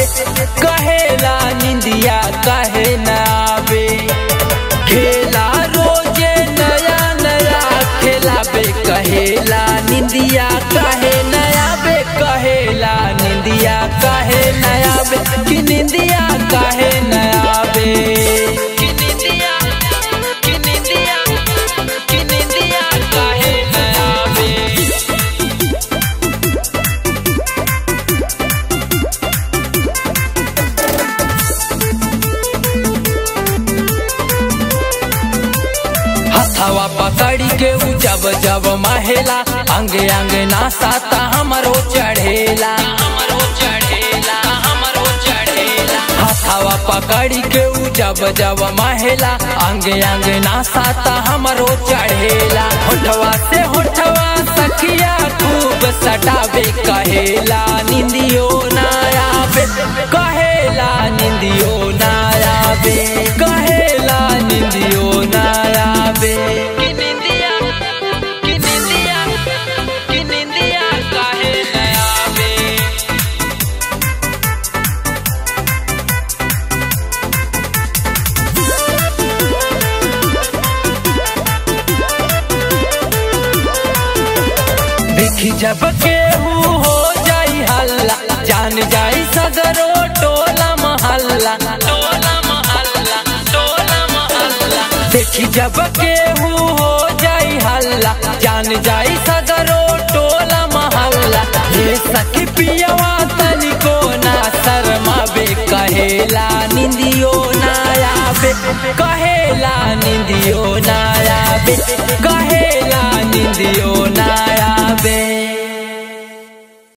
कहेला निंदिया कहे न आवे खेला रोजे नया नया खेलाबे कहेला निंदिया कहे नया बे कहेला निंदिया कहे नया बे कि निंदिया कहे नया बे कि निंदिया कि निंदिया कि निंदिया कहे नया बे हथवा पकड़ी के उ जब जब महेला अंगे अंगे नासाता हमरो चढ़ेला हमरो चढ़ेला हमरो चढ़ेला हथवा पकड़ी के उ जब जब महेला अंगे अंगे नासाता हमरो चढ़ेला होठवा से होठवा सखिया खूब सटावे कहेला निंदियो ना आवे कहेला निंदियो ना आवे कहेला निंदियो ना आवे कि निंदिया कि निंदिया कि निंदिया काहे न आवे देखी जब केहू हो जाई हल्ला जान जाई सगरो टोला महल्ला टोला महल्ला टोला महल्ला देखी जब केहू हो जाई हल्ला जान जाई सगरो